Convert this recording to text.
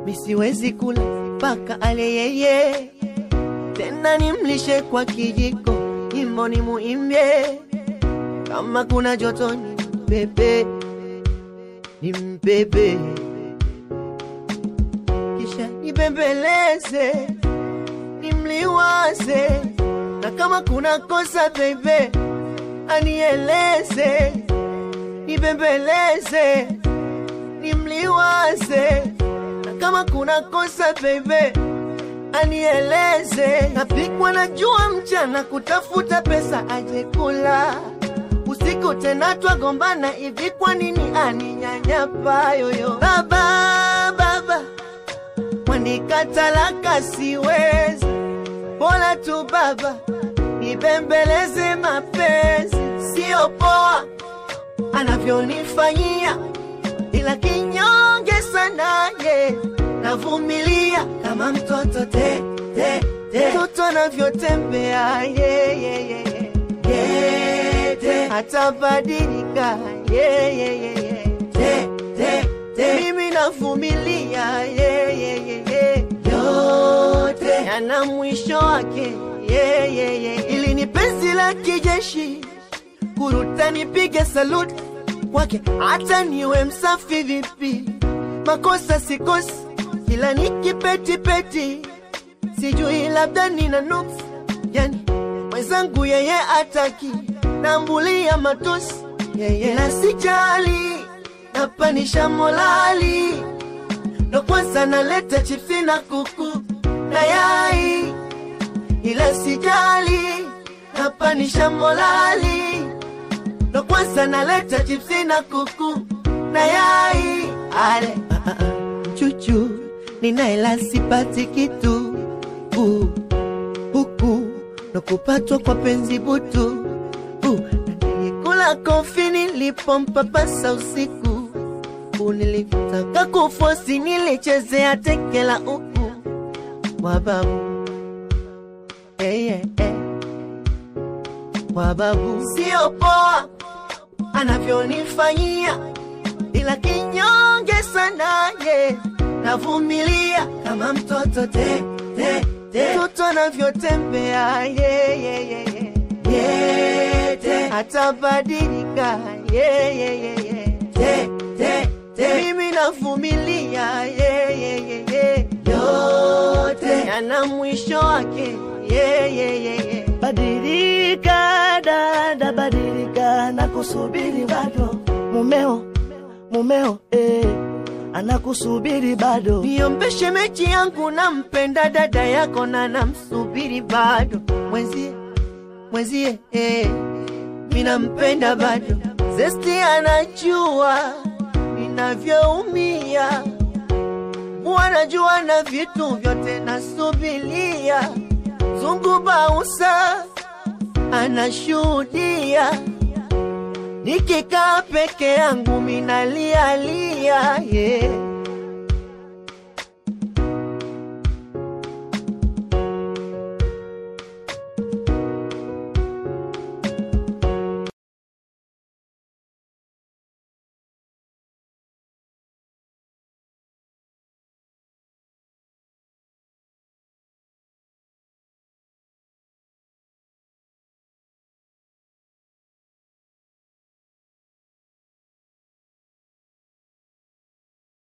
misiwezi kula mpaka ale yeye, tena nimlishe kwa kijiko, nyimbo ni muimbie, kama kuna joto ni mbebe, ni mbebe, kisha nibembeleze, nimliwaze, na kama kuna kosa bebe, anieleze, nibembeleze, nimliwaze, na kama kuna kosa bebe, anieleze. Napikwa na jua mchana kutafuta pesa aje kula, usiku tena twagombana hivi, kwa nini aninyanyapa yoyo? Baba, baba wanikatalaka, siwezi bora tu baba nibembeleze mapenzi, sio poa anavyonifanyia, ila kinyonge sana ye, navumilia kama mtoto te, te, te. mtoto anavyotembea ye, ye, ye, ye. Ye, te. hatabadilika ye, ye, ye, ye. Te, te, te. mimi navumilia ye, ye, ye, ye. yote yana mwisho wake ye, ye, ye. ili ni penzi la kijeshi kuruta nipige saluti kwake, hata niwe msafi vipi, makosa sikosi, ila nikipetipeti, sijui labda nina nuksi, yani mwenzangu yeye ataki, nambulia matusi yeye, na sijali, napanisha molali, ndo kwanza naleta chipsi na kuku na yai, ila sijali, napanisha molali ndo kwanza naleta chipsi na kuku na yai ale ah, ah, ah. chuchu ninaela sipati kitu uh, huku ndo kupatwa kwa penzi butu uh, na nilikula kofi nilipompapasa usiku uh, nilitaka kufosi nilichezea tekela uku wababu hey, hey, hey. wababu sio poa anavyonifanyia, ila kinyonge sana ye, navumilia kama mtoto te, te, te. mtoto anavyotembea ye, ye, ye, ye. Ye, te. hatabadilika ye, ye, ye, ye. Te, te, te. mimi navumilia ye, ye, ye, ye. yote yana mwisho wake ye, ye, ye, ye. Badilika dada, badilika, nakusubiri bado. Mumeo, mumeo, eh, anakusubiri bado. Niombeshe mechi yangu, nampenda dada yako na namsubiri bado. Mwenzie, mwenzie, eh, minampenda bado. Zesti anajua ninavyoumia, wanajua na vitu vyote nasubilia. Zungu Bausa anashuhudia, nikikaa peke yangu minalialia, yeah.